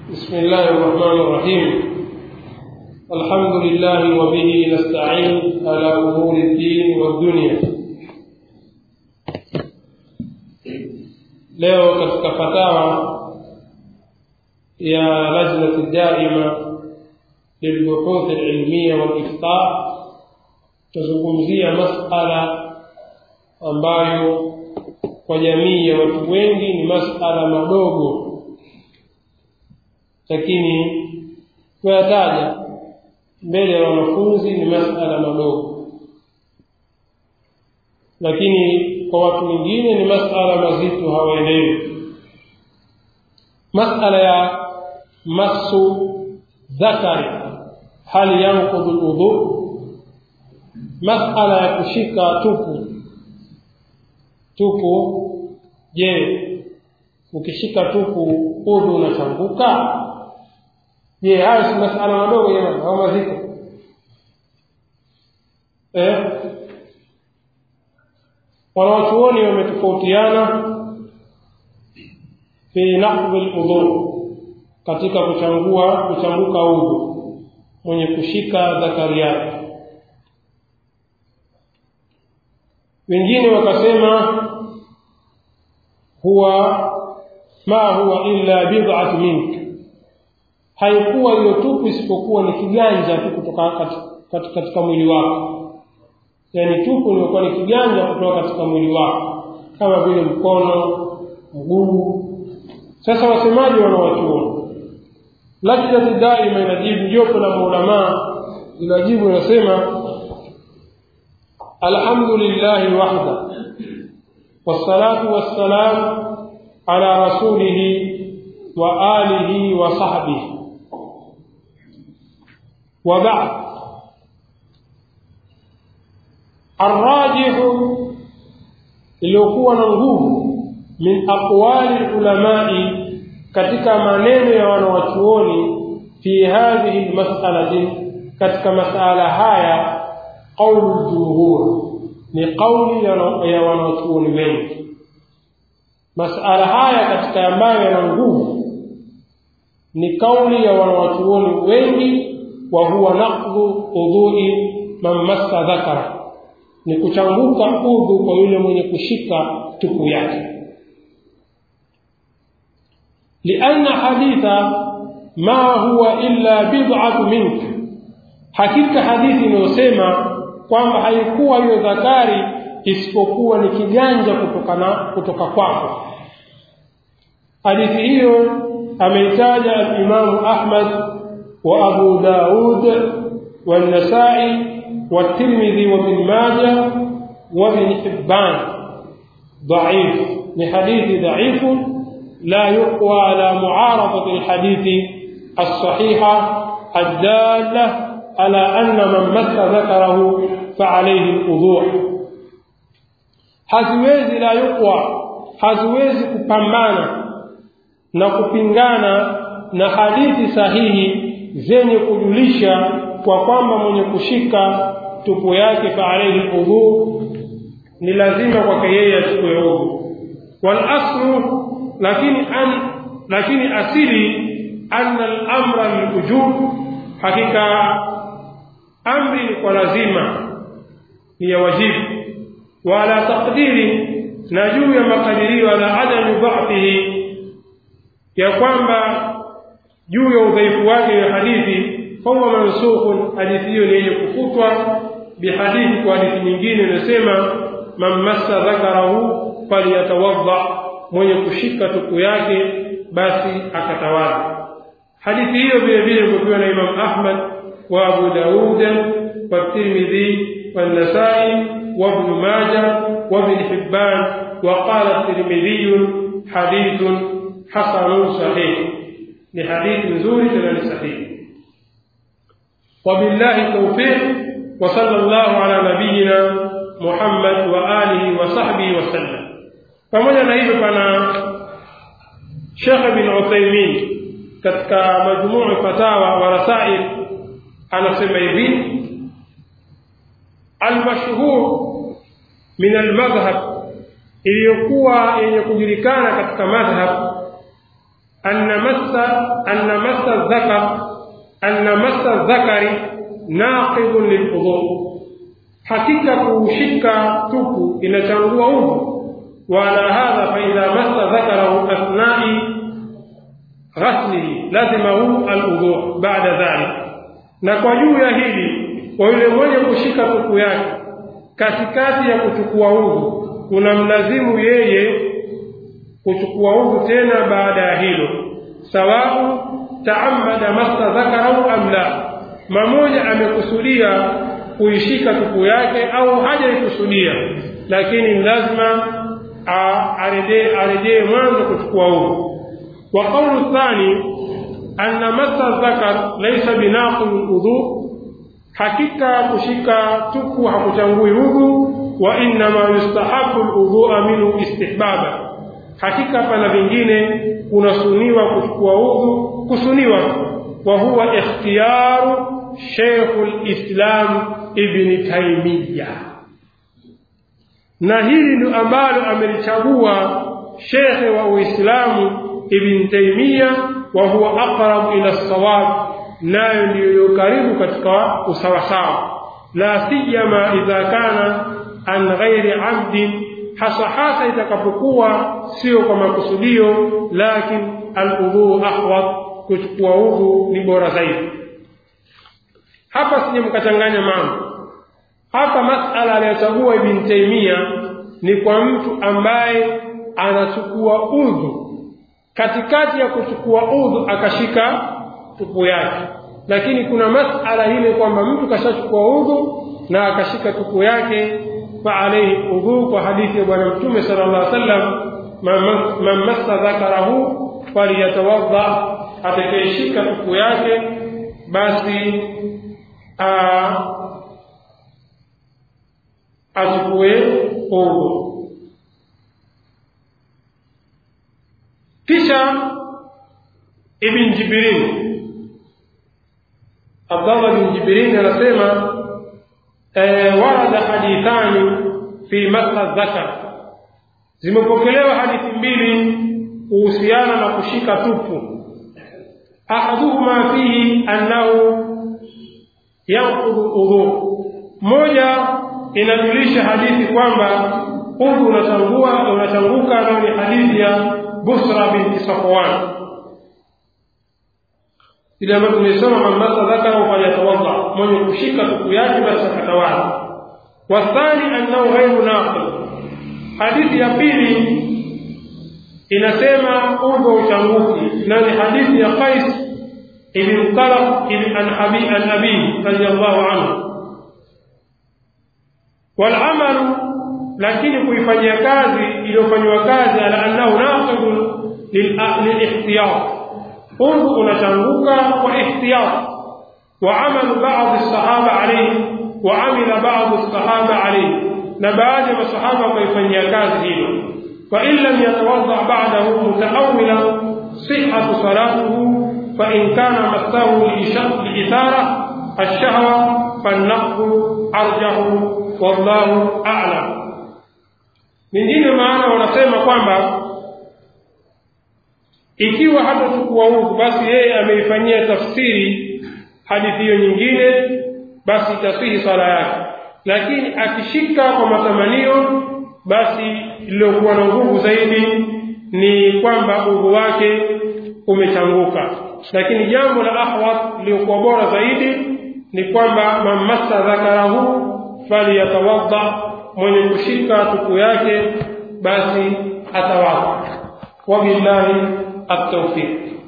بسم الله الرحمن الرحيم الحمد لله وبه نستعين على أمور الدين والدنيا leo katika fatawa ya lajnati daima lilbuhuth alilmiya waliftar tazungumzia masala ambayo kwa jamii ya watu wengi ni masala madogo lakini kuyataja mbele ya wanafunzi ni masala madogo lakini kwa watu wengine ni masala mazito hawaelewi masala ya masu dhakari hali yanqudhu ludhu masala ya kushika tupu tupu je ukishika tupu udhu unachanguka je hayo si masala madogo jamani au mazito eh wanawachuoni wametofautiana fi naqdhi ludhu katika kuchangua kuchanguka udhu mwenye kushika dhakari yake wengine wakasema huwa ma huwa illa bid'atu mink haikuwa hiyo tupu isipokuwa ni kiganja tu kutoka katika, katika mwili wako yaani tupu ilikuwa ni kiganja kutoka katika mwili wako kama vile mkono mguu sasa wasemaji wanawachuoni lajnati daima inajibu jopo la maulamaa linajibu inasema alhamdulillahi wahda wassalatu wassalam ala rasulihi wa alihi wa sahbihi wa ba'd الراجح iliyokuwa na nguvu min aqwali ulamai katika maneno ya wanawachuoni fi hadhihi lmasalati katika masala haya qaulu ljumhur ni qauli ya wanawachuoni wengi masala haya katika ambayo yana nguvu ni kauli ya wanawachuoni wengi wa huwa naqdhu udhui man massa dhakara ni kuchanguka udhu kwa yule mwenye kushika tupu yake lianna haditha ma huwa illa bid'atu mink hakika hadithi inayosema kwamba haikuwa hiyo dhakari isipokuwa ni kiganja kutokana kutoka kwako hadithi hiyo ameitaja alimamu ahmad wa abu daud والنسائي والترمذي وابن ماجه وابن حبان ضعيف لحديث ضعيف لا يقوى على معارضة الحديث الصحيحة الدالة على أن من مس ذكره فعليه الوضوء haziwezi la yuqwa haziwezi kupambana na kupingana na hadithi sahihi zenye kujulisha kwa kwamba mwenye kushika tupu yake fa alayhi udhu ni lazima kwake yeye achukue udhu wal aslu lakini an lakini asili anna al-amra lilwujub hakika amri ni kwa lazima ni ya wajibu wala taqdiri na juu ya makadirio ala adami dha'fihi ya kwamba juu ya udhaifu wake ya hadithi fahuwa mansukhun hadithi hiyo ni yenye kufutwa bihadithi kwa hadithi nyingine inasema man massa dhakarahu falyatawadda mwenye kushika tupu yake basi akatawadha hadithi hiyo vile vile imepokewa na imam ahmad wa abu daud والترمذي والنسائي وابن ماجه وابن حبان وقال الترمذي حديث حسن صحيح لحديث زور جلال صحيح وبالله التوفيق وصلى الله على نبينا محمد وآله وصحبه وسلم pamoja na hivyo pana Sheikh bin Uthaymeen katika majmuu fatawa wa rasail anasema hivi almashhur min almadhhab iliyokuwa yenye kujulikana katika madhhab anna massa anna dhakar anna massa dhakari naqidun lilwudhu hakika kuushika tupu inachangua udhu وعلى هذا فإذا مس ذكره أثناء غسله لزمه الوضوء بعد ذلك na kwa juu ya hili kwa yule mwenye kushika tupu yake katikati ya kuchukua udhu kuna mlazimu yeye kuchukua udhu tena baada ya hilo sawabu taamada masa dhakarahu am la mamoja amekusudia kuishika tupu yake au hajaikusudia lakini lazima arejee arejee mwanzo kuchukua udhu wa qawlu thani anna massa dhakar laysa binaqul udhu hakika kushika tupu hakuchangui udhu wa innama yustahabu aludhu minhu istihbaba hakika pana vingine kunasuniwa kuchukua udhu kusuniwa wa huwa ikhtiyaru Sheikhul Islam Ibn Taymiyyah na hili ndio ambalo amelichagua shekhe wa Uislamu Ibn Taymiyyah wa huwa aqrab ila sawab nayo ndiyo karibu katika usawasawa la siyama idha kana an ghairi amdin hasa hasa itakapokuwa sio kwa makusudio lakin aludhu ahwat kuchukua udhu ni bora zaidi hapa sije mkachanganya mambo hapa masala aliyochagua Ibn Taymiyyah ni kwa mtu ambaye anachukua udhu katikati ya kuchukua udhu akashika tupu yake lakini kuna masala ile kwamba mtu kashachukua udhu na akashika tupu yake fa alayhi udhu kwa hadithi ya bwana mtume sallallahu alaihi wasallam man massa dhakarahu faliyatawadda atakayeshika tupu yake basi achukue udhu kisha ibn Jibrin Abdallah bin Jibrin anasema warada hadithani fi masa dhakar zimepokelewa hadithi mbili kuhusiana na kushika tupu ahaduhuma fihi annahu yanqudu udhu moja inajulisha hadithi kwamba udhu unatangua unatanguka nayo ni hadithi ya Busra binti Safwan ile ambayo tumesoma mamasa dhakara fayatawadda mwenye kushika tupu yake basi akatawadha wathani annahu ghairu naqil hadithi ya pili inasema udhu uchanguki na ni hadithi ya Qais ibn Talaq ibn Abi an-Nabi radiyallahu anhu والعمل lakini kuifanyia kazi iliyofanywa kazi ala annahu naqidun lilihtiyat udhu unachanguka kwa ihtiyat wa amalu baadhi sahaba alayhi wa amila baadhi sahaba alayhi na baadhi ya masahaba wakaifanyia kazi hilo fa in lam yatawadda ba'dahu mutaawila sihhatu salatuhu fa in kana masahu liithara الشهوة فالنقض أرجح والله أعلم mingine maana wanasema kwamba ikiwa hatachukua udhu basi yeye ameifanyia tafsiri hadithi hiyo nyingine basi itasihi sala yake lakini akishika kwa matamanio basi iliyokuwa na nguvu zaidi ni kwamba udhu wake umechanguka lakini jambo la ahwat liliyokuwa bora zaidi ni kwamba mamassa dhakarahu faliyatawadda mwenye kushika tupu yake basi atawadha wabillahi at-tawfiq